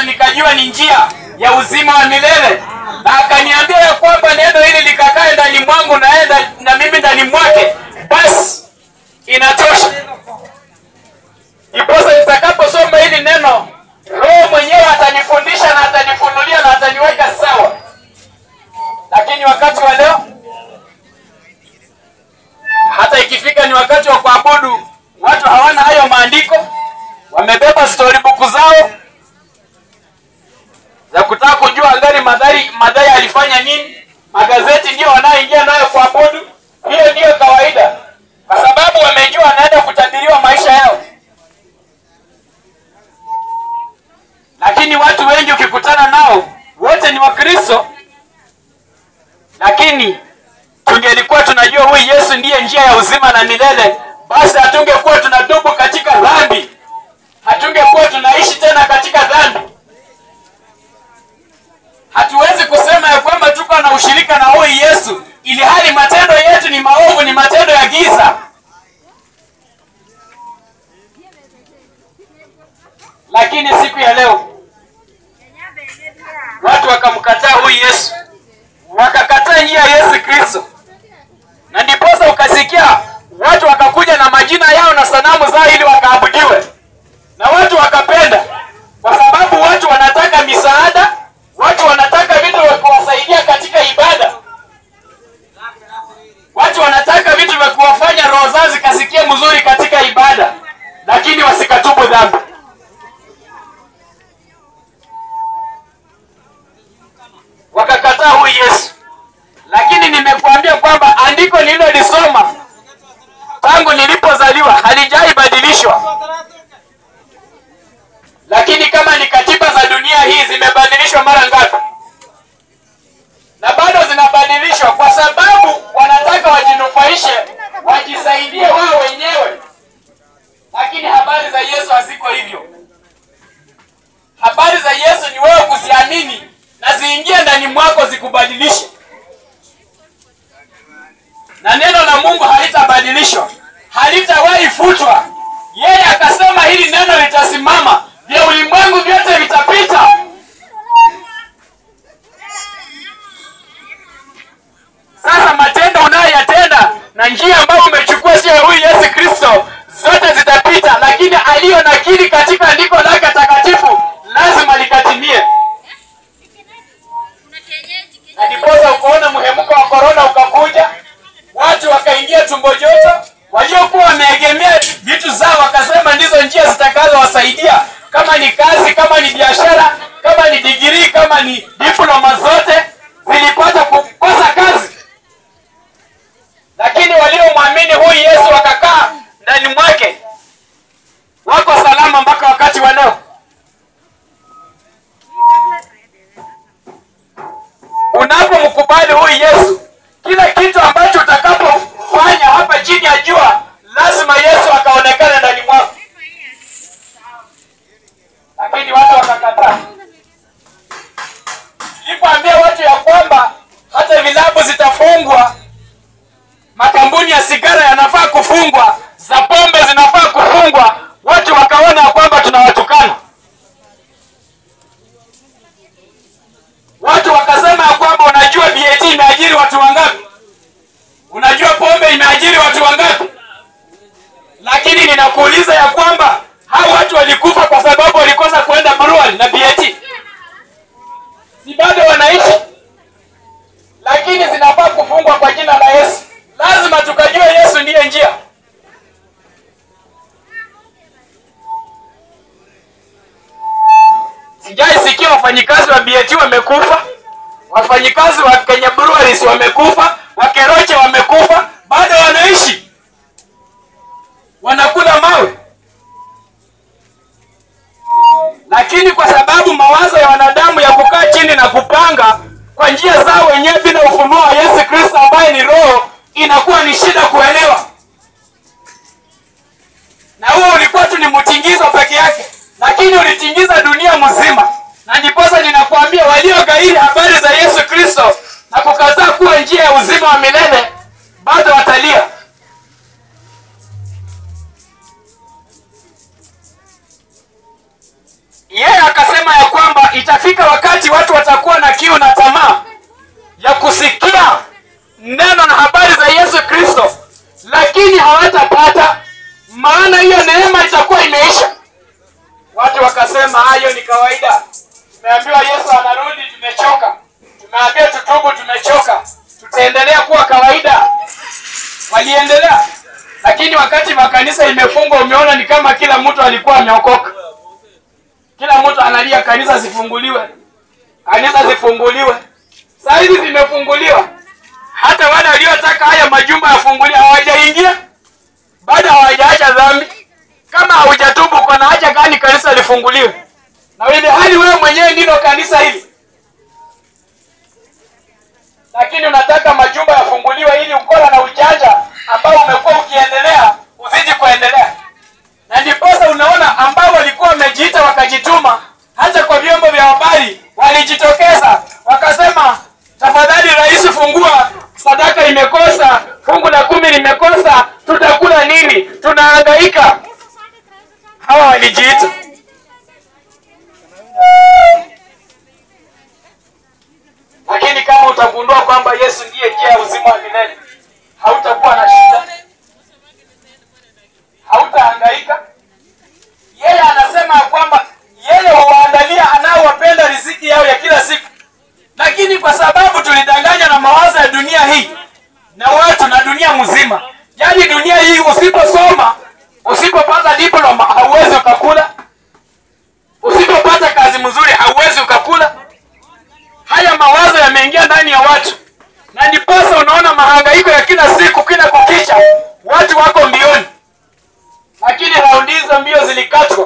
nikajua ni njia ya uzima wa milele, na akaniambia ya kwamba neno hili likakae ndani mwangu na yeye ndani- na mimi ndani mwake, basi inatosha. Iposa nitakaposoma hili neno, Roho mwenyewe atanifundisha na atanifunulia na ataniweka sawa. Lakini wakati wa leo, hata ikifika ni wakati wa kuabudu, watu hawana hayo maandiko, wamebeba storybook zao za kutaka kujua ngani Madhari Madhari alifanya nini. Magazeti ndio wanaoingia nayo kuabudu, hiyo ndiyo kawaida, kwa sababu wamejua wanaenda kutabiriwa maisha yao. Lakini watu wengi ukikutana nao wote ni Wakristo, lakini tungelikuwa tunajua huyu Yesu ndiye njia ya uzima na milele, basi hatungekuwa tunatubu katika dhambi, hatungekuwa tunaishi tena katika dhambi. Hatuwezi kusema ya kwamba tuko na ushirika na huyu Yesu ili hali matendo yetu ni maovu, ni matendo ya giza. Lakini siku ya leo watu wakamkataa huyu Yesu, wakakataa njia ya Yesu Kristo, na ndiposa ukasikia watu wakakuja na majina yao na sanamu zao ili wakaabudiwe, na watu wakapenda, kwa sababu watu wanataka misaada, watu wanataka vitu vya kuwasaidia katika ibada, watu wanataka vitu vya kuwafanya roho zao zikasikie mzuri katika ibada, lakini wasikatubu dhambi. wakakataa huyu Yesu. Lakini nimekuambia kwamba andiko nililolisoma tangu nilipozaliwa halijai badilishwa, lakini kama ni katiba za dunia hii zimebadilishwa mara ngapi? Na bado zinabadilishwa kwa sababu wanataka wajinufaishe, wajisaidie wao wenyewe, lakini habari za Yesu haziko hivyo. Habari za Yesu ni wewe kuziamini na ziingie ndani mwako zikubadilishe, na neno la Mungu halitabadilishwa, halitawahi futwa. Yeye akasema hili neno litasimama, vya ulimwengu vyote vitapita. Sasa matendo unayoyatenda na njia ambayo umechukua sio ya huyu Yesu Kristo, zote zitapita, lakini aliyo nakili katika andiko lake takatifu lazima likatimie. Na ndiposa ukaona mhemuko wa korona ukakuja, watu wakaingia tumbo joto, waliokuwa wameegemea vitu zao wakasema ndizo njia zitakazowasaidia, kama ni kazi, kama ni biashara, kama ni digirii, kama ni diploma, zote zilipata kukosa kazi. Lakini waliomwamini huyu Yesu wakakaa ndani mwake, wako salama mpaka wakati wa leo. Unapomkubali huyu Yesu, kila kitu ambacho utakapofanya hapa chini ya jua, lazima Yesu akaonekana ndani mwako. Lakini watu wakakataa. Nilipoambia watu ya kwamba hata vilabu zitafungwa, makampuni ya sigara yanafaa kufungwa, za pombe zinafaa kufungwa, watu wakaona ya kwamba tunawatukana. Watu wakasema ya kwamba unajua BAT imeajiri watu wangapi? Unajua pombe imeajiri watu wangapi? Lakini ninakuuliza ya kwamba hao watu walikufa kwa sababu walikosa kwenda brewery na BAT, si bado wanaishi? Lakini zinafaa kufungwa kwa jina la Yesu. Lazima tukajue Yesu ndiye njia. Sijai sikia wafanyikazi wa BAT wamekufa, wafanyikazi wa Kenya Breweries wamekufa, Wakeroche wamekufa, bado wanaishi, wanakula mawe. Lakini kwa sababu mawazo ya wanadamu ya kukaa chini na kupanga kwa njia zao wenyewe bila ufunuo wa Yesu Kristo ambaye ni Roho, inakuwa ni shida kuelewa, na huo ulikuwa tu ni mtingizo peke yake lakini ulitingiza dunia mzima, na ndiposa ninakuambia waliogairi habari za Yesu Kristo na kukataa kuwa njia ya uzima wa milele bado watalia. Yeye akasema ya kwamba watakuwa na kiu na tamaa ya kusikia neno na habari za Yesu Kristo, lakini hawatapata, maana hiyo neema itakuwa imeisha. Watu wakasema hayo ni kawaida, tumeambiwa Yesu anarudi, tumechoka. Tumeambiwa tutubu, tumechoka, tutaendelea kuwa kawaida. Waliendelea, lakini wakati makanisa imefungwa, umeona ni kama kila mtu alikuwa ameokoka. Kila mtu analia kanisa zifunguliwe, kanisa zifunguliwe. Saa hizi zimefunguliwa, hata wale waliotaka haya majumba yafunguliwe hawajaingia, bado hawajaacha dhambi. Kama haujatubu, kuna haja gani kanisa lifunguliwe? Na ile hali wewe mwenyewe ndilo kanisa hili, lakini unataka majumba yafunguliwe ili ukora na ujanja ambao umekuwa ukiendelea uzidi kuendelea. Na ndiposa unaona ambao walikuwa wamejiita wakajituma, hata kwa vyombo vya habari walijitokeza wakasema, tafadhali rais, fungua sadaka imekosa, fungu la kumi limekosa, tutakula nini? Tunahangaika. Hawa walijiita lakini kama utagundua kwamba Yesu ndiye njia ya uzima wa milele, hautakuwa na shida, hautahangaika. Yeye anasema ya kwamba yeye huwaandalia anaowapenda riziki yao ya kila siku, lakini kwa sababu tulidanganywa na mawazo ya dunia hii na watu na dunia mzima, yaani dunia hii, usiposoma usipopata diploma hauwezi ukakula, usipopata kazi mzuri hauwezi ukakula. Haya mawazo yameingia ndani ya watu, na ndiposa unaona mahangaiko ya kila siku, kila kukicha, watu wako mbioni, lakini raundi hizo mbio zilikatwa.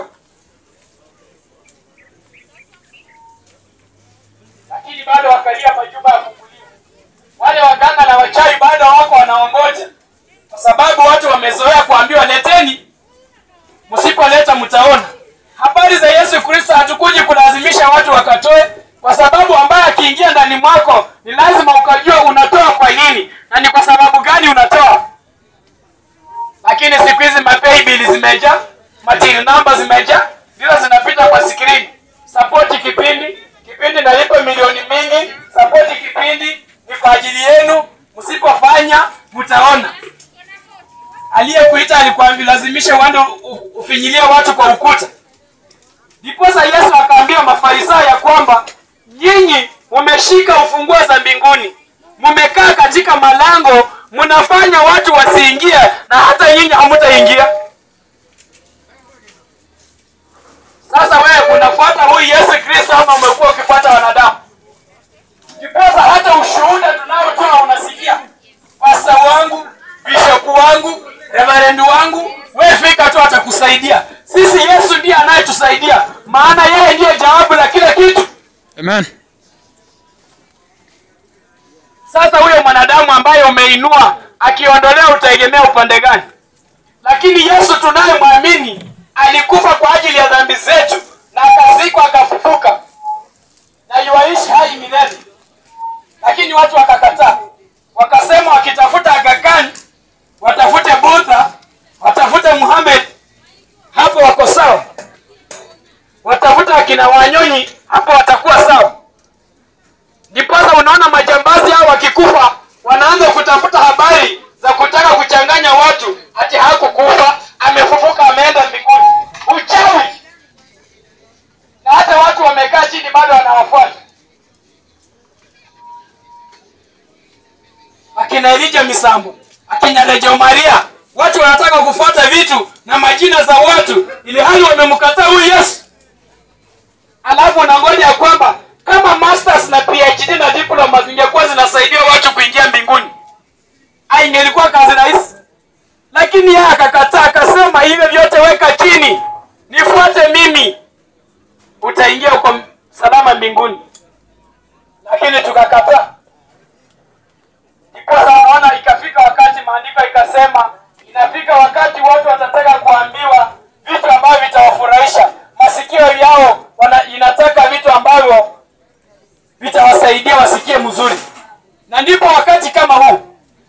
Lakini bado wakalia majumba ya kukuliwa. Wale waganga na wachawi bado wako wanaongoja, kwa sababu watu wamezoea kuambiwa leteni, msipoleta mtaona. Habari za Yesu Kristo hatukuji kulazimisha watu wakatoe kwa sababu ambaye akiingia ndani mwako ni lazima ukajua unatoa kwa nini na ni kwa sababu gani unatoa. Lakini siku hizi mapay bill zimejaa, material number zimejaa, ndizo zinapita kwa skrini. Support kipindi, kipindi nalipa milioni mingi, support kipindi ni kwa ajili yenu, msipofanya mtaona. Aliyekuita alikwambia lazimisha uende ufinyilie watu kwa ukuta. Ndiposa Yesu akaambia Mafarisayo ya kwamba nyinyi mumeshika ufunguo za mbinguni, mumekaa katika malango, mnafanya watu wasiingie, na hata nyinyi hamutaingia. Sasa wewe unafuata huyu Yesu Kristo ama umekuwa ukifuata wanadamu? Ndiposa hata ushuhuda tunaotoa unasikia, pasta wangu, bishopu wangu, reverendi wangu, wewe fika tu atakusaidia. Sisi Yesu ndiye anayetusaidia, maana yeye ndiye jawabu la kila kitu. Amen. Sasa huyo mwanadamu ambaye umeinua akiondolewa, utaegemea upande gani? Lakini Yesu tunayemwamini alikufa kwa ajili ya dhambi zetu na akazikwa akafufuka na yuaishi hai milele. Lakini watu wakakataa, wakasema wakitafuta Aga Khan watafute Buddha, watafute Muhammad, hapo wako sawa. Watafuta akina Wanyonyi, hapo watakuwa sawa. Ndiposa unaona majambazi hao wakikufa wanaanza kutafuta habari za kutaka kuchanganya watu, ati hakukufa, amefufuka, ameenda mbinguni. Uchawi! Na hata watu wamekaa chini bado wanawafuata. Akina Elija Misambo, akina Rejo Maria, watu wanataka kufuata vitu na majina za watu, ili hali wamemkataa huyu Yesu. Alafu unangoja kwamba kama masters na PhD na diploma zingekuwa zinasaidia watu kuingia mbinguni, ai, ingelikuwa kazi rahisi. Lakini yeye akakataa, akasema hivyo vyote weka chini, nifuate mimi, utaingia huko salama mbinguni. Lakini tukakataa. Ndiposa naona ikafika wakati, maandiko ikasema inafika wakati watu watataka kuambiwa vitu ambavyo vitawafurahisha masikio yao, wana, inataka vitu ambavyo vitawasaidia wasikie mzuri, na ndipo wakati kama huu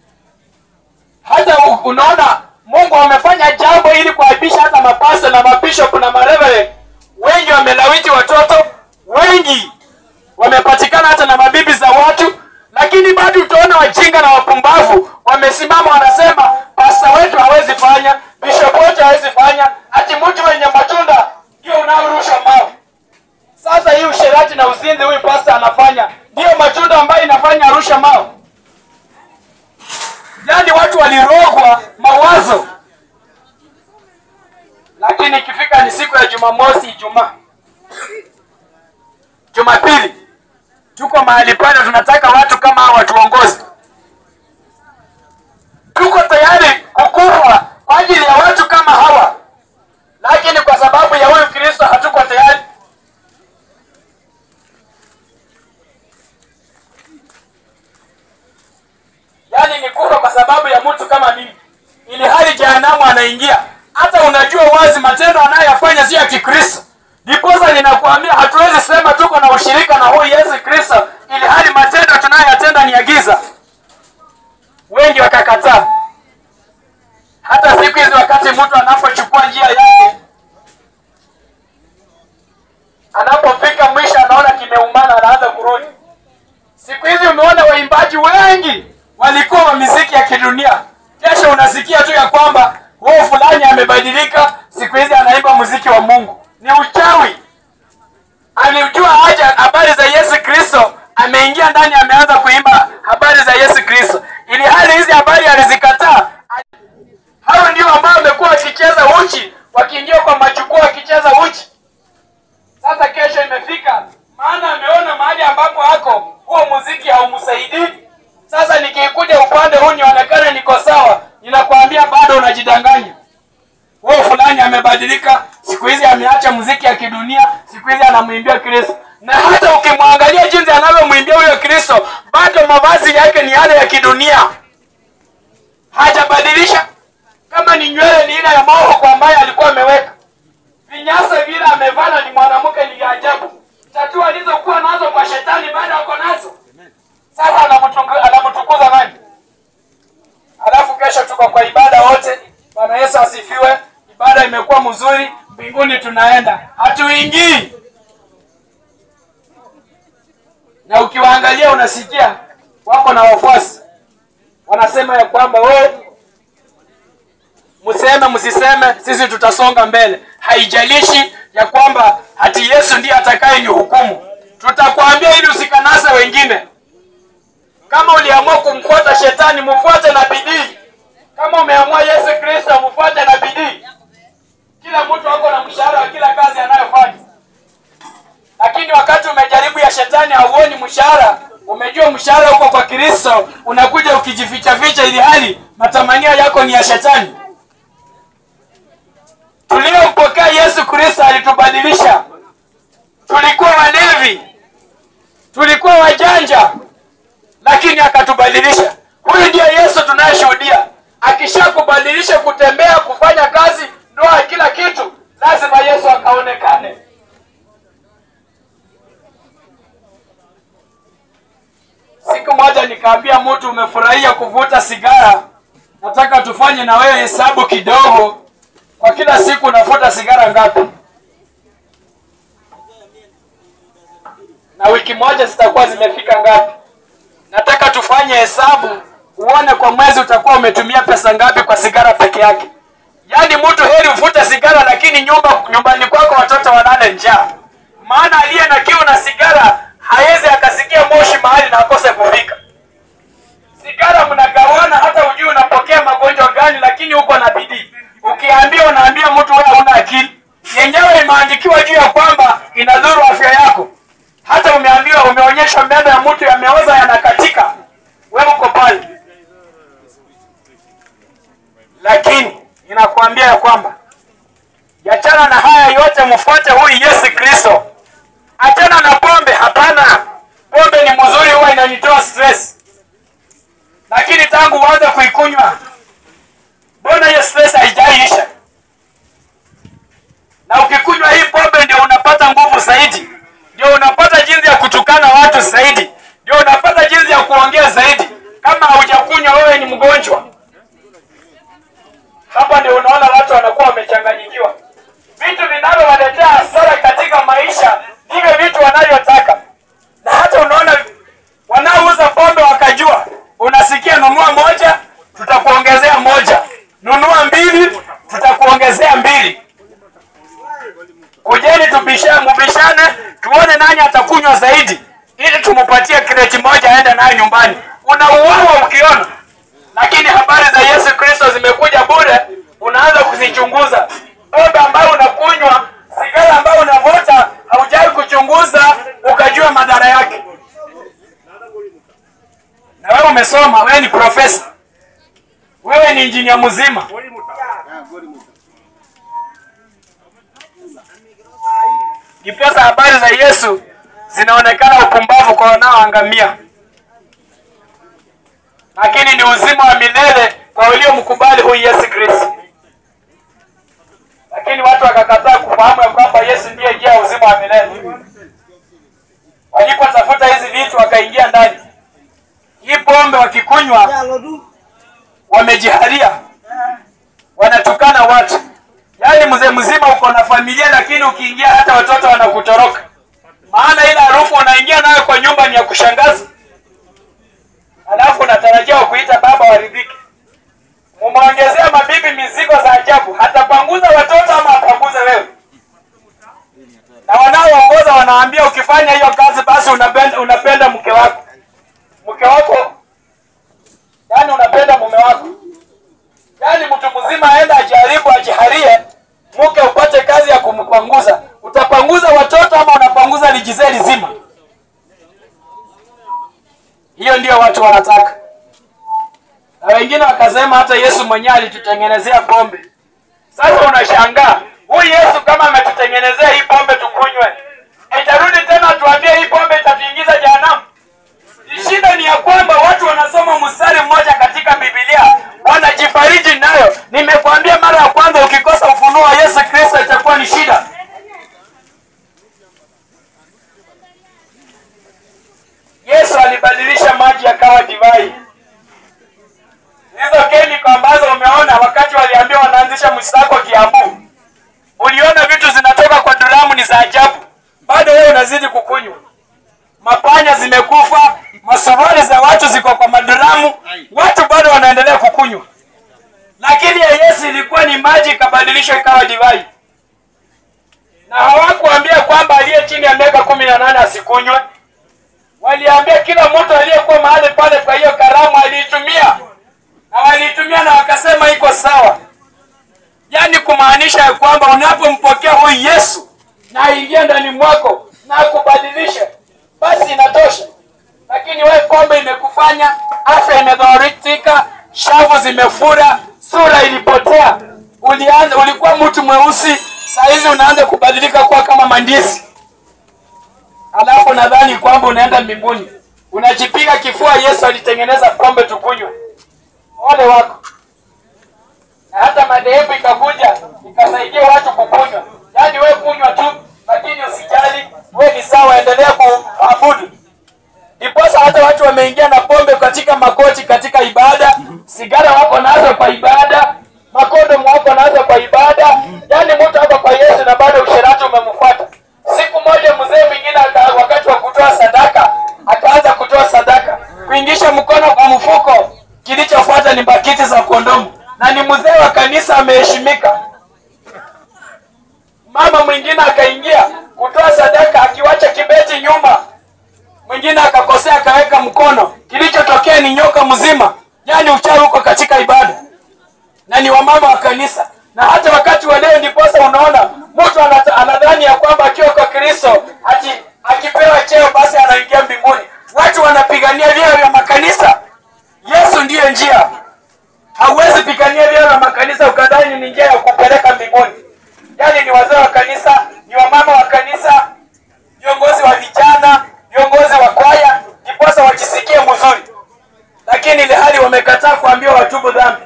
hata u- unaona Mungu amefanya jambo ili kuaibisha hata mapasta na mabishop na mareverend wengi wamelawiti watoto wengi wamepatikana hata na mabibi za watu, lakini bado utaona wajinga na wapumbavu wamesimama wanasema, pasta wetu hawezi fanya, bishop wetu hawezi fanya, ati mtu wenye matunda ndio unaorusha mawe. Sasa hii usherati na uzinzi huyu pasta anafanya ndiyo matunda ambayo inafanya arusha mawe. Yaani watu walirogwa mawazo, lakini ikifika ni siku ya Jumamosi, Ijumaa, Jumapili, tuko mahali pale, tunataka watu kama hawa watuongoze. Tuko tayari kukufa kwa ajili ya watu kama hawa, lakini kwa sababu ya huyu Kristo hatuko tayari. Yaani ni kufa kwa sababu ya mtu kama mimi, ili hali jehanamu anaingia. Hata unajua wazi matendo anayoyafanya sio ya Kikristo. Ndiposa ninakuambia hatuwezi sema tuko na ushirika na huyu Yesu Kristo, ili hali matendo tunayoyatenda ni ya giza. Wengi wakakataa. Hata siku hizi wakati mtu anapochukua njia yake, anapofika mwisho anaona kimeumana, anaanza kurudi. Siku hizi umeona waimbaji wengi walikuwa wa miziki ya kidunia, kesho unasikia tu ya kwamba huo fulani amebadilika, siku hizi anaimba muziki wa Mungu. Ni uchawi. Alijua haja habari za Yesu Kristo, ameingia ndani, ameanza kuimba habari za Yesu Kristo, ili hali hizi habari alizikataa. Hao ndio ambao wamekuwa wakicheza uchi, wakiingia kwa majukwaa wakicheza uchi. Sasa kesho imefika, maana ameona mahali ambapo ako huo muziki haumsaidii. Sasa nikikuja upande huu nionekane niko sawa, ninakwambia bado unajidanganya. Huo fulani amebadilika, siku hizi ameacha muziki ya kidunia, siku hizi anamwimbia Kristo. Na hata ukimwangalia jinsi anavyomwimbia huyo Kristo, bado mavazi yake ni yale ya kidunia, hajabadilisha. Kama ni nywele ni ile ya moho ambayo alikuwa ameweka, vinyasa vile amevana ni mwanamke, ni vya ajabu. Tatua alizokuwa nazo kwa shetani bado ako nazo. Sasa anamtuku- anamtukuza nani? Alafu kesho tuko kwa ibada wote. Bwana Yesu asifiwe. Ibada imekuwa mzuri, mbinguni tunaenda, hatuingii. Na ukiwaangalia unasikia wako na wafuasi wanasema ya kwamba wewe mseme msiseme, sisi tutasonga mbele. Haijalishi ya kwamba hati Yesu ndiye atakaye ni hukumu, tutakwambia ili usikanase wengine. Kama uliamua kumfuata shetani, mfuate na bidii. Kama umeamua Yesu Kristo, mfuate na bidii. Kila mtu ako na mshahara wa kila kazi anayofanya, lakini wakati umejaribu ya shetani hauoni mshahara, umejua mshahara uko kwa Kristo, unakuja ukijificha ficha, ili hali matamanio yako ni ya shetani. Tuliompokea Yesu Kristo alitubadilisha. Tulikuwa walevi, tulikuwa wajanja, lakini akatubadilisha. Huyu ndiye Yesu tunayeshuhudia. Akishakubadilisha kutembea, kufanya kazi, ndoa, kila kitu, lazima Yesu akaonekane. Siku moja nikaambia mtu, umefurahia kuvuta sigara, nataka tufanye na wewe hesabu kidogo. Kwa kila siku unavuta sigara ngapi? Na wiki moja zitakuwa zimefika ngapi? Nataka tufanye hesabu uone kwa mwezi utakuwa umetumia pesa ngapi kwa sigara peke yake. Yaani mtu heri uvute sigara, lakini nyumba nyumbani kwako watoto walale njaa, maana aliye na kiu na sigara hawezi akasikia moshi mahali na akose kufika. Sigara mnagawana, hata ujui unapokea magonjwa gani, lakini uko na bidii. Ukiambia unaambia mtu wewe huna akili, yenyewe imeandikiwa juu ya kwamba inadhuru afya yako. Hata umeambiwa umeonyeshwa meno ya mtu yameoza yanakatika, wewe uko pale. Lakini inakuambia ya kwamba yachana na haya yote, mfuate huyu Yesu Kristo. Achana na pombe. Hapana, pombe ni mzuri, huwa inanitoa stress, lakini tangu uanze kuikunywa, mbona hiyo stress haijaisha? Na ukikunywa hii pombe, ndio unapata nguvu zaidi, ndio unapata jinsi ya kutukana watu zaidi, ndio unapata jinsi ya kuongea zaidi. Kama haujakunywa, wewe ni mgonjwa. Hapa ndio unaona watu wanakuwa wamechanganyikiwa. Vitu vinavyowaletea hasara katika maisha ndivyo vitu wanavyotaka, na mpatie kreti moja aende nayo nyumbani, unauawa ukiona. Lakini habari za Yesu Kristo zimekuja bure, unaanza kuzichunguza. Pombe ambayo unakunywa, sigara ambayo unavuta, haujai kuchunguza ukajua madhara yake. Na wewe umesoma, wewe ni profesa, wewe ni injinia mzima, ndiposa habari za Yesu zinaonekana upumbavu kwa wanaoangamia, lakini ni uzima wa milele kwa waliomkubali huyu Yesu Kristo. Lakini watu wakakataa kufahamu ya kwamba Yesu ndiye njia ya uzima wa milele. Walipotafuta hizi vitu wakaingia ndani. Hii pombe wakikunywa, wamejiharia, wanatukana watu. Yaani mzee mzima uko na familia, lakini ukiingia hata watoto wanakutoroka, maana ile harufu unaingia nayo kwa nyumba ni ya kushangaza, alafu unatarajia kuita baba waridhike. Mumeongezea mabibi mizigo za ajabu, hatapanguza watoto ama apanguze wewe? Na wanaoongoza wanaambia ukifanya hiyo kazi, basi unapenda, unapenda mke wako, mke wako yani unapenda mume wako yaani mtu mzima aenda ajaribu ajiharie mke upate kazi ya kumpanguza utapanguza watoto ama unapanguza lijizeli zima hiyo ndio watu wanataka na wengine wakasema hata yesu mwenyewe alitutengenezea pombe sasa unashangaa huyu yesu kama ametutengenezea hii pombe tukunywe itarudi tena tuambie hii pombe itatuingiza jehanamu shida ni ya kwamba watu wanasoma mstari mmoja katika bibilia wanajifariji nayo nimekwambia mara ya kwanza ukikosa ufunuo wa yesu kristo itakuwa ni shida yesu alibadilisha maji yakawa divai hizo kemiko ambazo umeona wakati waliambiwa wanaanzisha msako kiambu uliona vitu zinatoka kwa duramu ni za ajabu bado wewe unazidi kukunywa mapanya zimekufa masuruali za watu ziko kwa maduramu watu bado wanaendelea kukunywa lakini ya yesu ilikuwa ni maji ikabadilishwa ikawa divai na hawakuambia kwamba aliye chini ya miaka kumi na nane asikunywe waliambia kila mtu aliyekuwa mahali pale kwa hiyo karamu aliitumia na waliitumia na wakasema iko sawa yaani kumaanisha ya kwamba unapompokea huyu yesu na aingie ndani mwako na akubadilishe basi inatosha lakini wewe pombe imekufanya afya imedhooritika shavu zimefura sura ilipotea ulianza ulikuwa mtu mweusi sahizi unaanza kubadilika kuwa kama mandizi alafu nadhani kwamba unaenda mbinguni unajipiga kifua yesu alitengeneza pombe tukunywe ole wako na hata madhehebu ikakuja ikasaidia watu kukunywa yaani we kunywa tu lakini usijali we ni sawa endelea kuabudu ndiposa hata watu wameingia na pombe katika makoti katika ibada sigara wako nazo kwa ibada makondomu wako nazo kwa ibada yaani mtu hapa kwa yesu na bado usherati umemfuata siku moja mzee mwingine aka- wakati wa kutoa sadaka akaanza kutoa sadaka kuingisha mkono kwa mfuko kilichofuata ni bakiti za kondomu na ni mzee wa kanisa ameheshimika mama mwingine akaingia kutoa sadaka akiwacha kibeti nyuma mwingine akakosea akaweka mkono kilichotokea ni nyoka mzima yaani uchawi huko katika ibada na ni wamama wa kanisa na hata wakati wa leo ndiposa unaona mtu anata- anadhani ya kwamba akiwa kwa kristo ati akipewa cheo basi anaingia mbinguni watu wanapigania vyeo vya makanisa yesu ndiyo njia hauwezi pigania vyeo vya makanisa ukadhani ni njia ya kupeleka mbinguni yaani ni wazee wa kanisa ni wamama wa kanisa viongozi wa vijana viongozi wa kwaya ndiposa wajisikie mzuri lakini ile hali wamekataa kuambiwa watubu dhambi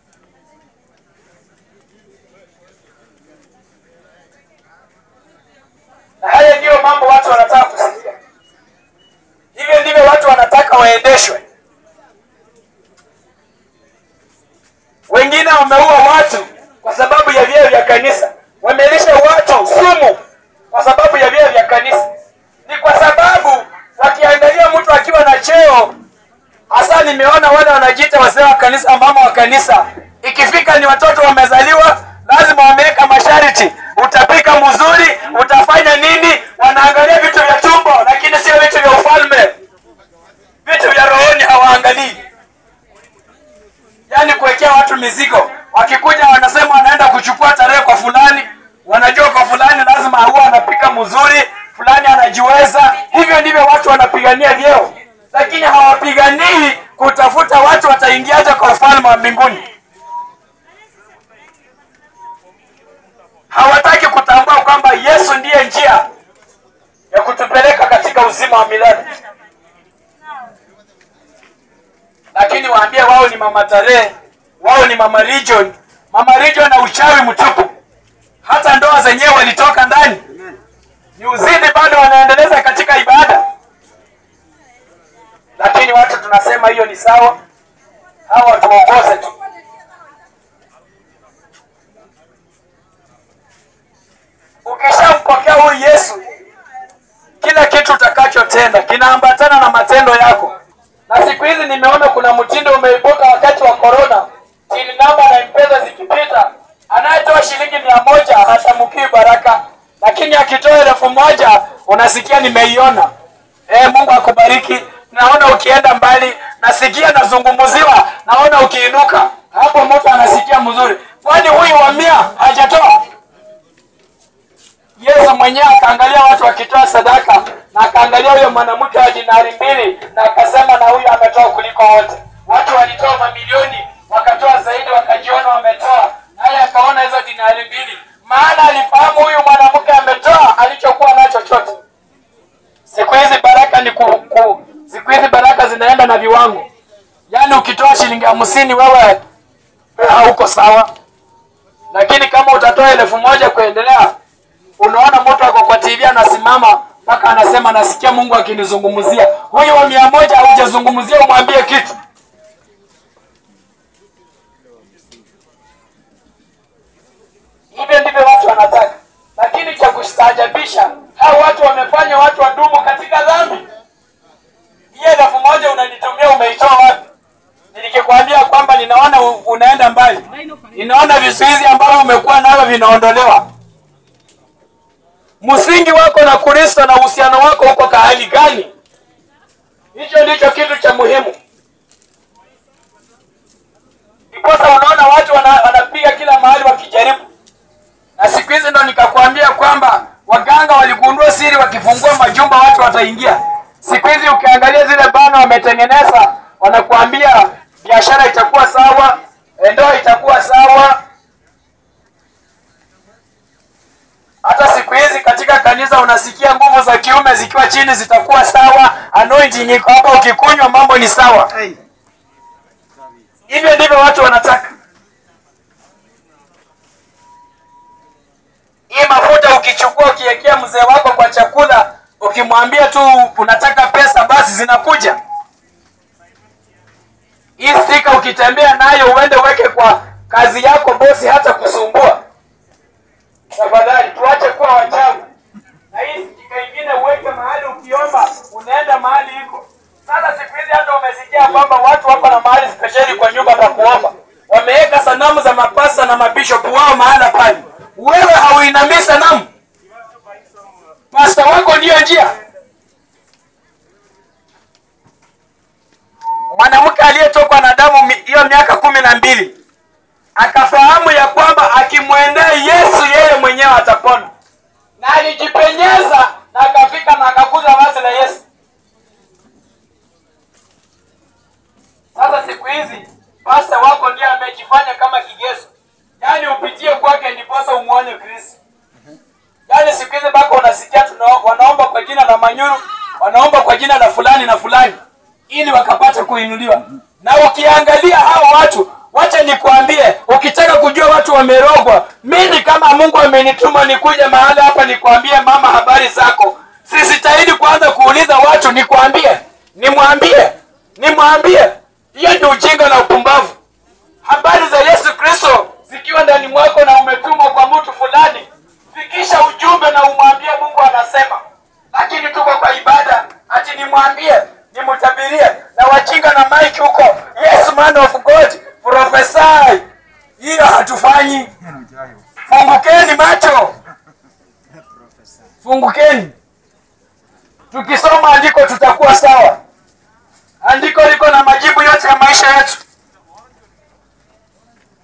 na haya ndiyo mambo watu wanataka kusikia hivyo ndivyo watu wanataka waendeshwe wengine wameua watu kwa sababu ya vyeo vya kanisa wamelisha watu sumu kwa sababu ya vyeo vya kanisa ni kwa sababu wakiangalia mtu akiwa na cheo hasa nimeona wale wanajiita wazee wa kanisa mama wa kanisa ikifika ni watoto wamezaliwa lazima wameweka masharti utapika mzuri utafanya nini wanaangalia vitu vya tumbo lakini sio vitu vya ufalme mizigo. Wakikuja wanasema wanaenda kuchukua tarehe kwa fulani, wanajua kwa fulani lazima huwa anapika mzuri, fulani anajiweza. Hivyo ndivyo watu wanapigania vyeo, lakini hawapiganii kutafuta watu wataingiaje kwa ufalme wa mbinguni. Hawataki kutambua kwamba Yesu ndiye njia ya kutupeleka katika uzima wa milele. lakini waambie wao ni mama tarehe, wao ni mama region. Mama region na uchawi mtupu, hata ndoa zenyewe walitoka ndani, ni uzidi bado wanaendeleza katika ibada, lakini watu tunasema hiyo ni sawa, hawa tuongoze tu. Ukishampokea huyu Yesu, kila kitu utakachotenda kinaambatana na matendo yako na siku hizi nimeona kuna mtindo umeibuka wakati wa corona, chini namba na mpesa zikipita, anayetoa shilingi mia moja hatamkii baraka, lakini akitoa elfu moja unasikia nimeiona. E, Mungu akubariki. Naona ukienda mbali, nasikia nazungumziwa, naona ukiinuka hapo, mtu anasikia mzuri. Kwani huyu wa mia hajatoa? Yesu mwenyewe akaangalia watu wakitoa sadaka na akaangalia huyo mwanamke wa dinari mbili na akasema, na huyu ametoa kuliko wote. Watu walitoa mamilioni, wakatoa zaidi, wakajiona wametoa, naye akaona hizo dinari mbili, maana alifahamu huyu mwanamke ametoa alichokuwa nacho chote. Siku hizi baraka ni ku, ku, siku hizi baraka zinaenda na viwango, yaani ukitoa shilingi hamsini wewe hauko sawa, lakini kama utatoa elfu moja kuendelea unaona mtu ako kwa TV anasimama mpaka anasema nasikia Mungu akinizungumzia. Huyu wa mia moja haujazungumzia, umwambie kitu. Hivyo ndivyo watu wanataka, lakini cha kustaajabisha, hao watu wamefanya watu wadumu katika dhambi. Hiyo elfu moja unanitumia, umeitoa wapi? Nikikwambia kwamba ninaona u- unaenda mbali, ninaona vizuizi ambavyo umekuwa navyo vinaondolewa msingi wako na Kristo na uhusiano wako uko kahali gani? Hicho ndicho kitu cha muhimu. Ndiposa unaona watu wana, wanapiga kila mahali wakijaribu, na siku hizi ndo nikakwambia kwamba waganga waligundua siri, wakifungua majumba watu wataingia. Siku hizi ukiangalia zile bana wametengeneza, wanakuambia biashara itakuwa sawa, ndoa itakuwa sawa, hata siku hizi katika kanisa unasikia nguvu za kiume zikiwa chini zitakuwa sawa, anointing iko hapa, ukikunywa mambo ni sawa. Hivyo ndivyo watu wanataka. Hii mafuta ukichukua ukiwekea mzee wako kwa chakula, ukimwambia tu unataka pesa, basi zinakuja. Hii stika ukitembea nayo uende uweke kwa kazi yako, bosi hata kusumbua. Tafadhali tuache kuwa wachawi, na hii stika ingine uweke mahali, ukiomba unaenda mahali iko. Sasa siku hizi hata umesikia kwamba watu wako na mahali spesheli kwa nyumba pa kuomba, wameweka sanamu za mapasta na mabishopu wao mahala pale. Wewe hauinamii sanamu, pasta wako ndiyo njia. Mwanamke aliyetokwa na damu mi- hiyo miaka kumi na mbili akafahamu ya kwamba akimwendea Yesu yeye mwenyewe atapona, na alijipenyeza na akafika na akakuza vazi la Yesu. Sasa siku hizi pasta wako ndiye amejifanya kama kigezo, yaani upitie kwake ndiposa umwone Kristo. Yaani siku hizi mpaka unasikia tuna, wanaomba kwa jina la Manyuru, wanaomba kwa jina la fulani na fulani ili wakapate kuinuliwa. Na ukiangalia hao watu, wacha nikwambie, ukitaka kujua watu wamerogwa, mimi kama Mungu amenituma nikuje mahali hapa nikwambie, mama, habari zako, sisitahidi kuanza kuuliza watu, nikwambie, nimwambie, nimwambie. Hiyo ni ujinga na upumbavu. Habari za Yesu Kristo zikiwa ndani mwako na umetumwa kwa mtu fulani, fikisha ujumbe na umwambie Mungu anasema. Lakini tuko kwa ibada, ati nimwambie, nimtabirie na wajinga na mike huko, yes man of God, prophesy. Hiyo hatufanyi. Fungukeni macho, fungukeni. Tukisoma andiko tutakuwa sawa. Andiko liko na majibu yote ya maisha yetu.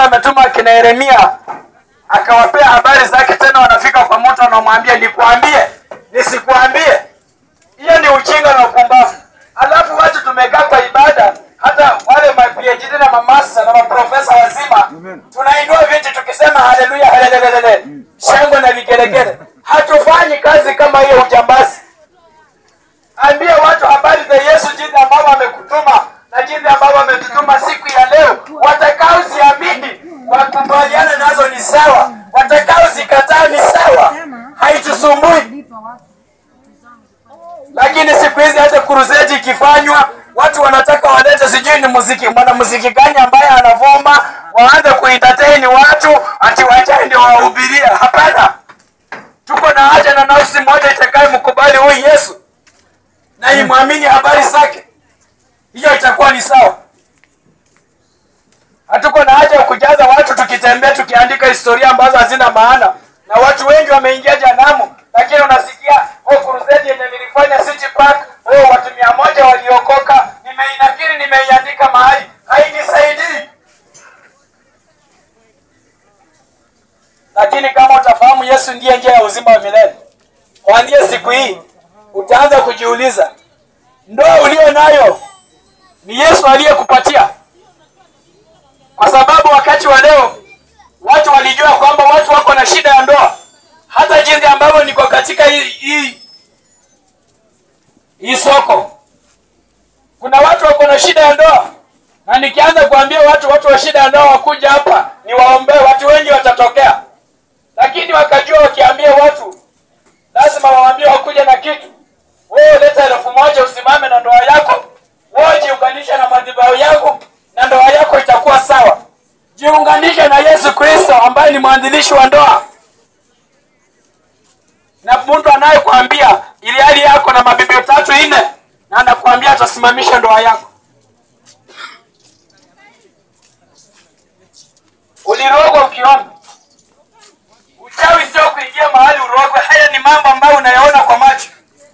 ametuma akina Yeremia akawapea habari zake, tena wanafika kwa mtu anamwambia nikuambie nisikuambie. Hiyo ni ujinga na upumbavu. Alafu watu tumekaa kwa ibada, hata wale ma PhD na mamasa na maprofesa wazima tunainua viti tukisema haleluya, haleluya, shangwe na vigelegele. Hatufanyi kazi kama hiyo ujambazi. Ambia watu habari za Yesu, jinsi ambavyo amekutuma na jinsi ambavyo ametutuma siku ya leo. Watakaoziamini wakubaliana nazo ni sawa, watakaozikataa ni sawa, haitusumbui. Lakini siku hizi hata kuruzeti ikifanywa, watu wanataka walete sijui ni muziki mwanamuziki gani ambaye anavuma, waanze kuentertain watu ati wajae ndio wahubiria. Hapana, tuko na haja na nafsi moja itakaye mkubali huyu Yesu na imwamini habari zake, hiyo itakuwa ni sawa. Hatuko na haja ya kujaza watu tukitembea tukiandika historia ambazo hazina maana, na watu wengi wameingia janamu, lakini unasikia oh, crusade yenye nilifanya City Park, oh, watu mia moja waliokoka, nimeinakiri, nimeiandika mahali, hainisaidii. Lakini kama utafahamu Yesu ndiye njia ya uzima wa milele, kuanzia siku hii utaanza kujiuliza, ndoa ulio nayo ni Yesu aliyekupatia? Kwa sababu wakati wa leo watu walijua kwamba watu wako na shida ya ndoa, hata jinsi ambavyo niko katika hii hii hii soko, kuna watu wako na shida ya ndoa, na nikianza kuambia watu watu wa shida ya ndoa wakuja hapa niwaombee, watu wengi watatokea, lakini wakajua wakiambia watu lazima waambie wakuja na kitu. Wewe leta elfu moja usimame na ndoa yako, wewe jiunganishe na madhabahu yangu na ndoa yako itakuwa sawa. Jiunganishe na Yesu Kristo ambaye ni mwanzilishi wa ndoa, na mtu anayekwambia ili hali yako na mabibi tatu nne, na anakuambia atasimamisha ndoa yako. Ulirogwa ukiona uchawi, sio kuingia mahali urogwe. Haya ni mambo ambayo unayaona kwa macho.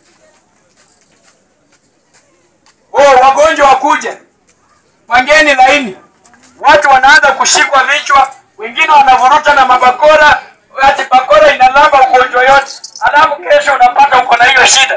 Oh, wagonjwa wakuja, pangeni laini. Watu wanaanza kushikwa vichwa, wengine wanavuruta na mabakora, ati bakora inalamba ugonjwa yote, alafu kesho unapata uko na hiyo shida.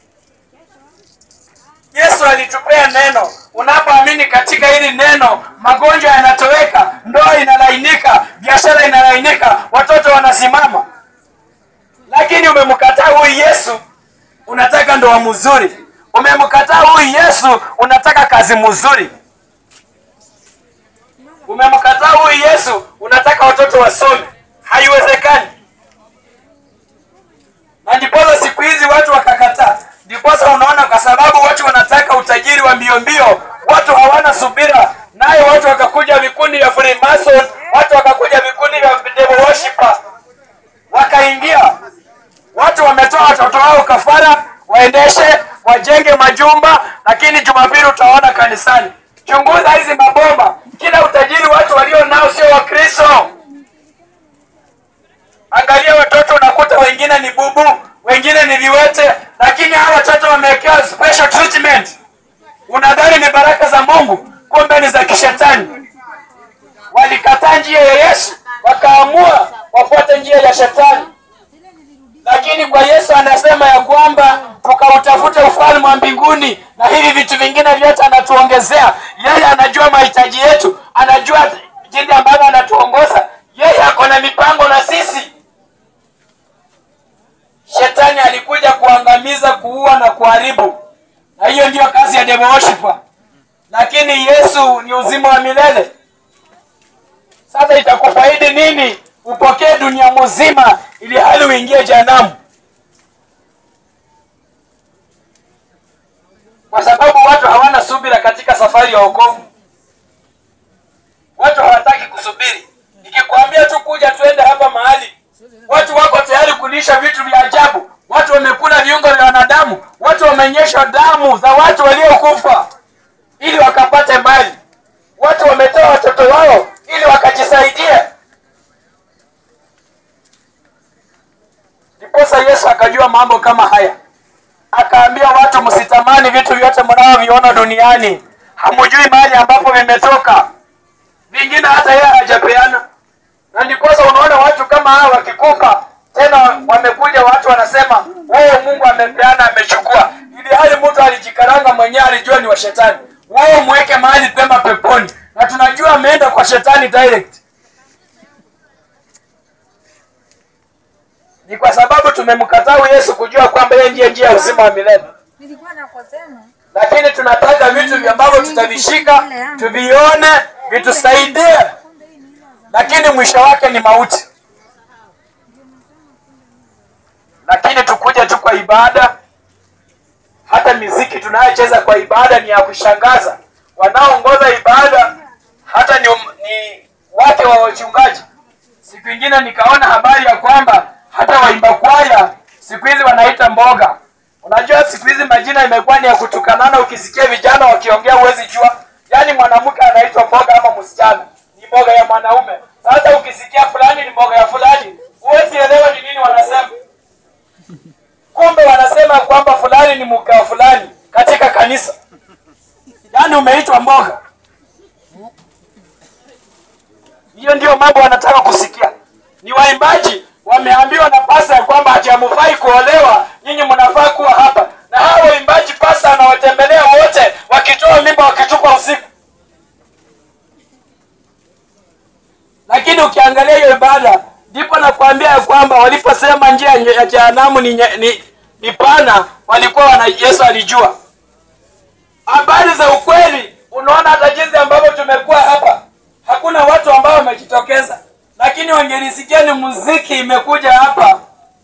Yesu alitupea neno. Unapoamini katika hili neno, magonjwa yanatoweka, ndoa inalainika, biashara inalainika, watoto wanasimama. Lakini umemkataa huyu Yesu, unataka ndoa mzuri. Umemkataa huyu Yesu, unataka kazi mzuri. Umemkataa huyu Yesu, unataka watoto wasome. Haiwezekani. Na ndiposa siku hizi watu wakakataa. Ndiposa unaona, kwa sababu watu wanataka utajiri wa mbio mbio, watu hawana subira, naye watu wakakuja vikundi vya Freemason, watu wakakuja vikundi vya devil worshiper, wakaingia. Watu wametoa watoto wao kafara, waendeshe wajenge majumba, lakini Jumapili utaona kanisani. Chunguza hizi mabomba, kila utajiri watu walio nao sio Wakristo. Angalia watoto, unakuta wengine ni bubu, wengine ni viwete, lakini hawa watoto wamewekewa special treatment. Unadhani ni baraka za Mungu, kumbe ni za kishetani. Walikataa njia ya Yesu, wakaamua wafuate njia ya shetani. Lakini kwa Yesu anasema ya kwamba tukautafute ufalme wa mbinguni na hivi vitu vingine vyote anatuongezea. Yeye anajua mahitaji yetu, anajua jinsi ambavyo anatuongoza. Yeye ako na mipango na sisi. Shetani alikuja kuangamiza, kuua na kuharibu, na hiyo ndiyo kazi ya devil worshiper. Lakini Yesu ni uzima wa milele. Sasa itakufaidi nini upokee dunia mzima ili hali uingie jehanamu? Kwa sababu watu hawana subira katika safari ya wokovu. Watu hawataki kusubiri. Nikikwambia tu kuja tuende hapa mahali, watu wako tayari kulisha vitu vya ajabu. Watu wamekula viungo vya wanadamu, watu wamenyeshwa damu za watu waliokufa ili wakapate mali. Watu wametoa watoto wao ili wakajisaidie. Ndiposa Yesu akajua mambo kama haya, akaambia watu, msitamani vitu vyote mnavyoviona duniani, hamujui mahali ambapo vimetoka. vingine hata yeye hajapeana, na ndiposa unaona watu kama hawa wakikufa tena, wamekuja watu wanasema wewe Mungu amepeana, amechukua, ili hali mtu alijikaranga mwenyewe, alijua ni wa shetani. Wewe mweke mahali pema peponi, na tunajua ameenda kwa shetani direct. Ni kwa sababu tumemkataa Yesu kujua kwamba yeye ndiye njia ya uzima wa milele Nilikuwa nakosema. lakini tunataka vitu ambavyo tutavishika tuvione vitusaidie, lakini mwisho wake ni mauti. Lakini tukuja tu kwa ibada, hata miziki tunayocheza kwa ibada ni ya kushangaza. Wanaoongoza ibada hata ni, ni wake wa wachungaji. Siku ingine nikaona habari ya kwamba hata waimba kwaya siku hizi wanaita mboga. Unajua siku hizi majina imekuwa ni ya kutukanana. Ukisikia vijana wakiongea huwezi jua, yaani mwanamke anaitwa mboga ama msichana ni mboga ya mwanaume. Sasa ukisikia fulani ni mboga ya fulani, huwezi elewa ni nini wanasema. Kumbe wanasema kwamba fulani ni mke wa fulani katika kanisa, yaani umeitwa mboga. Hiyo ndio mambo wanataka kusikia. Ni waimbaji wameambiwa na pasa ya kwamba ati hamfai kuolewa, nyinyi mnafaa kuwa hapa. Na hao waimbaji pasa anawatembelea wote, wakitoa mimba wakitupa usiku. Lakini ukiangalia hiyo ibada, ndipo nakwambia ya kwamba waliposema njia ya jehanamu ni, nye- ni, ni pana, walikuwa wana Yesu alijua habari za ukweli. Unaona hata jinsi ambavyo tumekuwa hapa, hakuna watu ambao wamejitokeza, lakini wangelisikia ni muziki imekuja hapa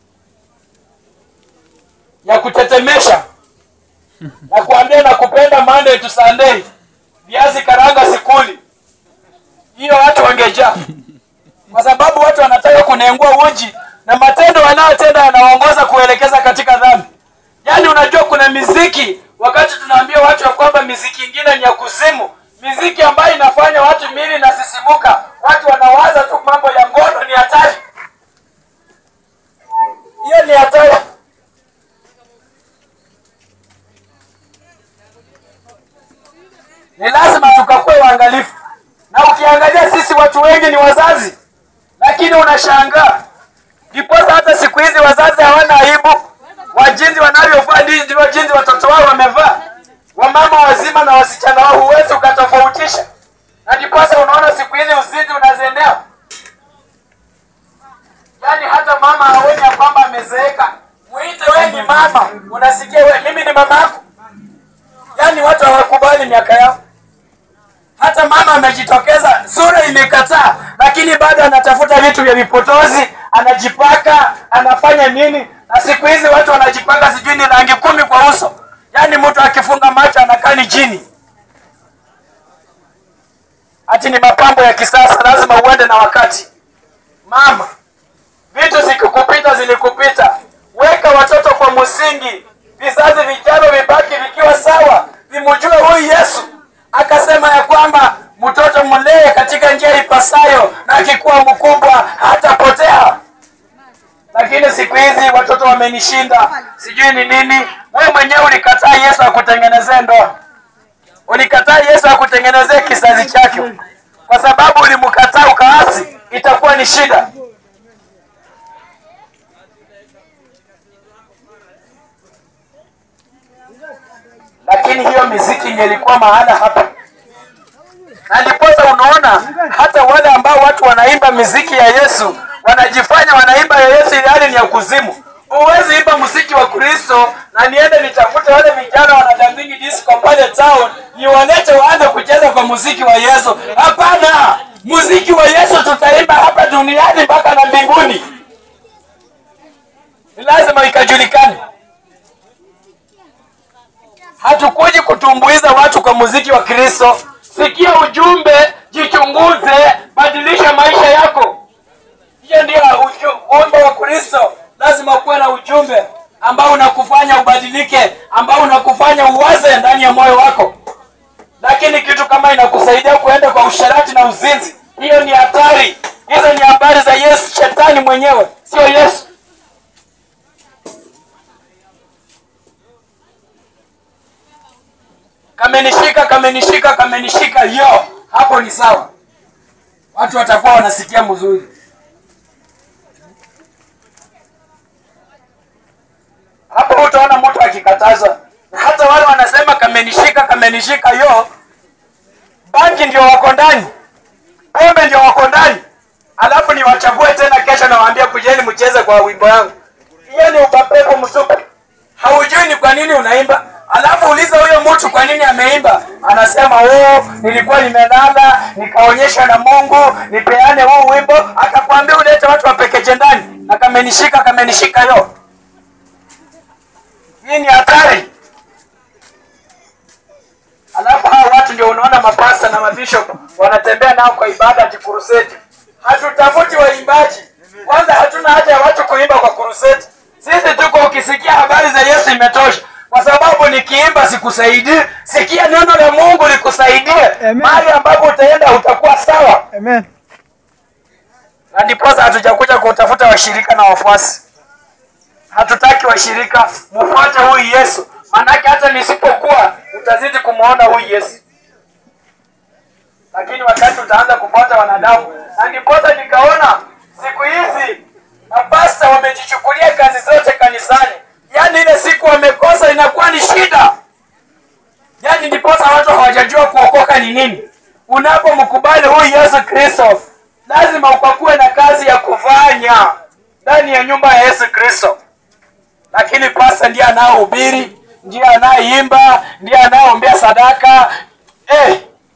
ya kutetemesha na kuambia na kupenda Monday to Sunday, viazi karanga sikuli, hiyo watu wangejaa, kwa sababu watu wanataka kunengua uji na matendo wanayotenda yanawaongoza kuelekeza katika dhambi. Yaani unajua kuna miziki, wakati tunaambia watu ya kwamba miziki ingine ni ya kuzimu, miziki ambayo inafanya watu mili inasisimuka, watu wanawaza tu mambo ya ngono, ni hatari. Hiyo ni hatari. Ni lazima tukakuwe waangalifu, na ukiangalia sisi watu wengi ni wazazi, lakini unashangaa ndiposa hata siku hizi wazazi hawana aibu wa jinsi wanavyovaa, ndivyo jinsi watoto wao wamevaa. Wamama wazima na wasichana wao huwezi ukatofautisha, na ndiposa unaona siku hizi uzinzi unazenea. Yaani hata mama haoni ya kwamba amezeeka, mwite we ni mama, unasikia we, mimi ni mama yako. Yaani watu hawakubali miaka yao. Hata mama amejitokeza, sura imekataa, lakini bado anatafuta vitu vya vipotozi, anajipaka, anafanya nini? Na siku hizi watu wanajipaka sijui ni rangi kumi kwa uso, yaani mtu akifunga macho anakaa ni jini. Ati ni mapambo ya kisasa, lazima uende na wakati. Mama, vitu zikikupita zilikupita, weka watoto kwa msingi, vizazi vijavyo vibaki vikiwa sawa, vimjue huyu Yesu. Akasema ya kwamba mtoto mlee katika njia ipasayo, na akikuwa mkubwa hatapotea. Lakini siku hizi watoto wamenishinda, sijui ni nini. Wewe mwenyewe ulikataa Yesu akutengenezee ndoa, ulikataa Yesu akutengenezee kizazi chake, kwa sababu ulimkataa ukaasi, itakuwa ni shida. lakini hiyo miziki ingelikuwa mahala hapa, na ndiposa unaona hata wale ambao watu wanaimba miziki ya Yesu wanajifanya wanaimba ya Yesu ili hali ni ya kuzimu. Huwezi imba muziki wa Kristo na niende nitafute wale vijana wanadanzingi disco pale town niwalete waanze kucheza kwa muziki wa Yesu. Hapana, muziki wa Yesu tutaimba hapa duniani mpaka na mbinguni, ni lazima ikajulikane. Hatukuji kutumbuiza watu kwa muziki wa Kristo. Sikia ujumbe, jichunguze, badilisha maisha yako. Hiyo ndio ujumbe wa Kristo. Lazima kuwe na ujumbe ambao unakufanya ubadilike, ambao unakufanya uwaze ndani ya moyo wako. Lakini kitu kama inakusaidia kuenda kwa usharati na uzinzi, hiyo ni hatari. Hizo ni habari za Yesu, shetani mwenyewe, sio Yesu. kamenishika kamenishika kamenishika, yo hapo ni sawa, watu watakuwa wanasikia mzuri. Hapo utaona mtu akikataza, na hata wale wanasema kamenishika, kamenishika, yo bangi ndio wako ndani, pombe ndio wako ndani, alafu niwachague tena kesho, nawaambia kujeni mcheze kwa wimbo yangu. Hiyo ni ubapepo msupu, haujui ni kwa nini unaimba. Alafu uliza huyo mtu kwa nini ameimba, anasema oh, nilikuwa nimelala nikaonyeshwa na Mungu nipeane huu wimbo, akakwambia ulete watu wapekeche ndani, na kamenishika, kamenishika yo. Hii ni hatari. Alafu hao watu ndio unaona mapasta na mabishop wanatembea nao kwa ibada ati kuruseti. Hatutafuti waimbaji kwanza, hatuna haja ya watu kuimba kwa kuruseti. Sisi tuko, ukisikia habari za Yesu imetosha, kwa sababu nikiimba sikusaidii. Sikia neno la Mungu likusaidie, Amen. mahali ambapo utaenda utakuwa sawa. Amen. Na ndiposa hatujakuja kutafuta washirika na wafuasi. Hatutaki washirika, mfuate huyu Yesu, maanake hata nisipokuwa utazidi kumwona huyu Yesu, lakini wakati utaanza kufuata wanadamu. Na ndiposa nikaona siku hizi mapasta wamejichukulia kazi zote kanisani, yaani ile siku wamekosa inakuwa ni shida. Yaani ndiposa watu hawajajua kuokoka ni nini. Unapomkubali huyu Yesu Kristo, lazima ukakuwe na kazi ya kufanya ndani ya nyumba ya Yesu Kristo. Lakini pasta ndiye anaohubiri, ndiye anayeimba, ndiye anayeombea sadaka eh,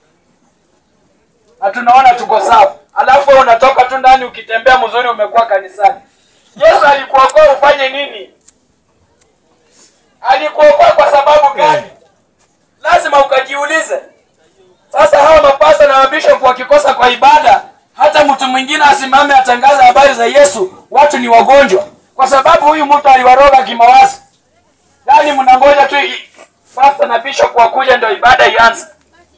na tunaona tuko sawa, alafu wewe unatoka tu ndani ukitembea mzuri, umekuwa kanisani. Yesu alikuokoa ufanye nini? Alikuokoa kwa sababu gani? Lazima ukajiulize. Sasa hawa mapasta na mabishop wakikosa kwa ibada, hata mtu mwingine asimame atangaze habari za Yesu, watu ni wagonjwa, kwa sababu huyu mtu aliwaroga kimawazo. Yaani mnangoja tu i- pasta na bishop wakuja ndio ibada ianze.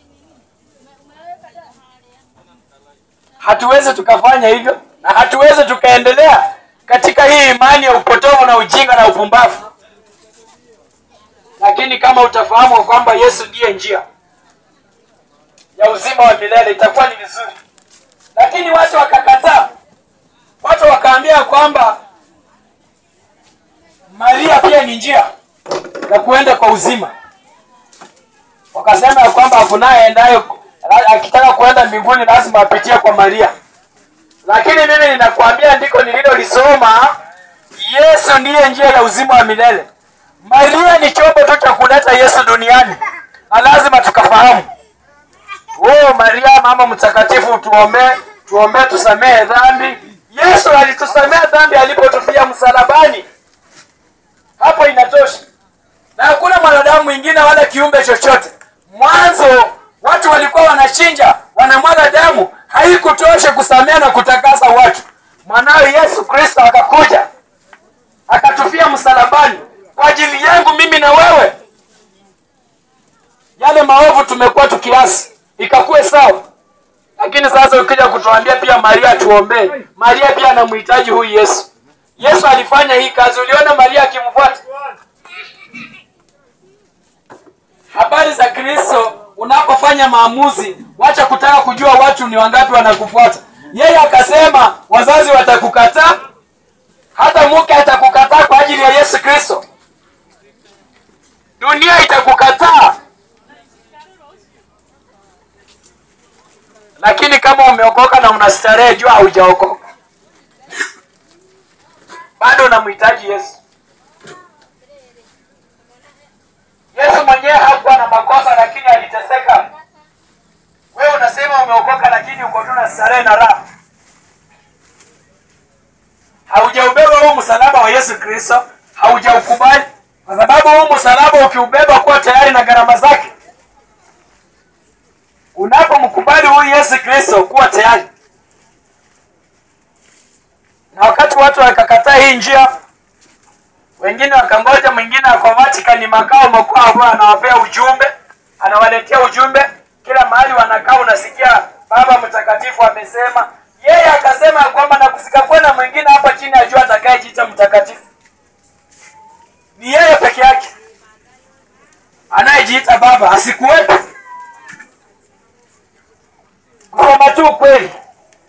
Hatuwezi tukafanya hivyo na hatuwezi tukaendelea katika hii imani ya upotovu na ujinga na upumbavu. Lakini kama utafahamu kwamba Yesu ndiye njia ya uzima wa milele itakuwa ni vizuri, lakini watu wakakataa. Watu wakaambia kwamba Maria pia ni njia ya kuenda kwa uzima. Wakasema ya kwamba hakunaye aendaye akitaka kuenda mbinguni lazima apitie kwa Maria. Lakini mimi ninakwambia ndiko nililolisoma, Yesu ndiye njia ya uzima wa milele. Maria ni chombo tu cha kuleta Yesu duniani, na lazima tukafahamu. Oh, Maria mama mtakatifu, tuombee, tuombee tusamehe dhambi. Yesu alitusamea dhambi alipotufia msalabani, hapo inatosha, na hakuna mwanadamu mwingine wala kiumbe chochote. Mwanzo watu walikuwa wanachinja, wanamwaga damu, haikutosha kusamea na kutakasa watu. Mwanawe Yesu Kristo akakuja akatufia msalabani kwa ajili yangu mimi na wewe. Yale maovu tumekuwa tukiasi ikakuwe sawa. Lakini sasa ukija kutuambia pia Maria tuombee, Maria pia anamhitaji huyu Yesu. Yesu alifanya hii kazi, uliona Maria akimfuata. Habari za Kristo, unapofanya maamuzi, wacha kutaka kujua watu ni wangapi wanakufuata. Yeye akasema wazazi watakukataa, hata mke atakukataa kwa ajili ya Yesu Kristo. Dunia itakukataa, lakini kama umeokoka na unastarehe, jua haujaokoka bado, unamhitaji Yesu. Yesu mwenyewe hakuwa na makosa, lakini aliteseka. Wewe unasema umeokoka, lakini uko tu na starehe na raha. Haujaubeba huu msalaba wa Yesu Kristo, haujaukubali, kwa sababu huu msalaba ukiubeba kuwa tayari na gharama zake. Unapomkubali huyu Yesu Kristo kuwa tayari, na wakati watu wakakataa hii njia, wengine wakangoja, mwingine ako Vatican makao makuu, ambayo anawapea ujumbe, anawaletea ujumbe kila mahali wanakaa, unasikia Baba Mtakatifu amesema. Yeye akasema ya kwamba na kusikakuwa na mwingine hapa chini ya jua atakayejiita mtakatifu, ni yeye peke yake anayejiita Baba, asikuwepo. Kusema tu ukweli,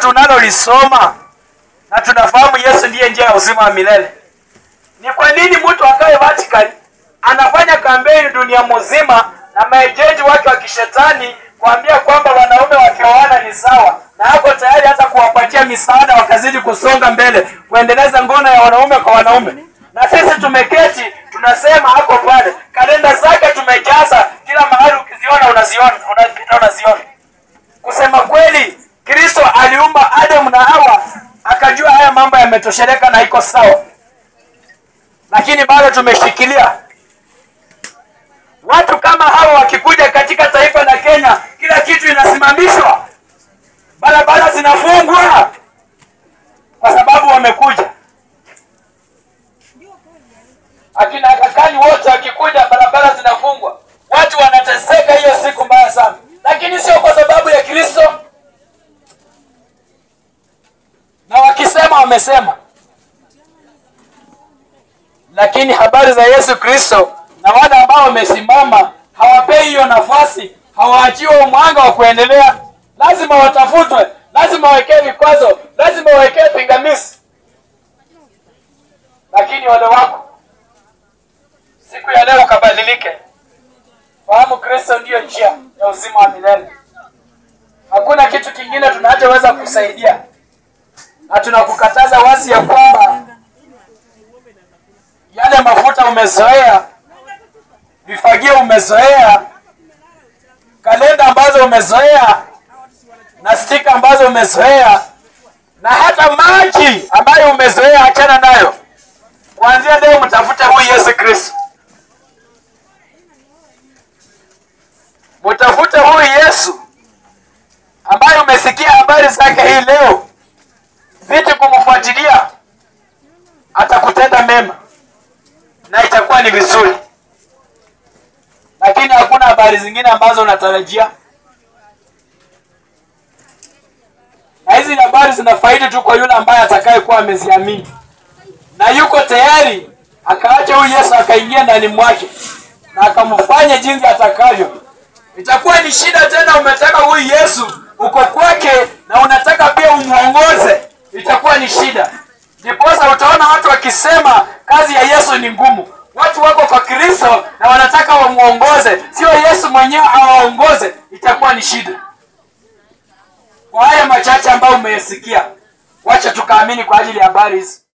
tunalolisoma na tunafahamu Yesu ndiye njia ya uzima wa milele, ni kwa nini mtu akae Vatican anafanya kampeni dunia mzima na maejenti wake wa kishetani kuambia kwamba wanaume wakioana ni sawa, na hapo tayari hata kuwapatia misaada wakazidi kusonga mbele kuendeleza ngono ya wanaume kwa wanaume, na sisi tumeketi tunasema hapo pale, kalenda zake tumejaza kila mahali, ukiziona unaziona, unapita unaziona. Kusema kweli, Kristo aliumba Adamu na Hawa akajua haya mambo yametosheleka na iko sawa, lakini bado tumeshikilia watu kama hawa wakikuja katika taifa la Kenya, kila kitu inasimamishwa, barabara zinafungwa kwa sababu wamekuja. Akina kakani wote wakikuja, barabara zinafungwa, watu wanateseka hiyo siku mbaya sana, lakini sio kwa sababu ya Kristo. Na wakisema wamesema, lakini habari za Yesu Kristo na wale ambao wamesimama hawapei hiyo nafasi, hawaachiwe mwanga wa kuendelea. Lazima watafutwe, lazima wawekee vikwazo, lazima wawekee pingamizi. Lakini wale wako siku ya leo ukabadilike, fahamu Kristo ndiyo njia ya uzima wa milele. Hakuna kitu kingine tunachoweza kusaidia, na tunakukataza wazi ya kwamba yale mafuta umezoea vifagio umezoea, kalenda ambazo umezoea, na stika ambazo umezoea, na hata maji ambayo umezoea, achana nayo. Kuanzia leo mtafute huyu Yesu Kristo, mtafute huyu Yesu ambaye umesikia habari zake hii leo, zidi kumfuatilia, atakutenda mema na itakuwa ni vizuri lakini hakuna habari zingine ambazo unatarajia, na hizi habari zinafaidi tu kwa yule ambaye atakayekuwa ameziamini na yuko tayari akaacha huyu Yesu akaingia ndani mwake na akamfanya jinsi atakavyo. Itakuwa ni shida tena, umetaka huyu Yesu uko kwake na unataka pia umuongoze, itakuwa ni shida. Ndiposa utaona watu wakisema kazi ya Yesu ni ngumu. Watu wako kwa Kristo na wanataka wamuongoze, sio Yesu mwenyewe awaongoze, itakuwa ni shida. Kwa haya machache ambayo umeyasikia, wacha tukaamini kwa ajili ya habari hizi.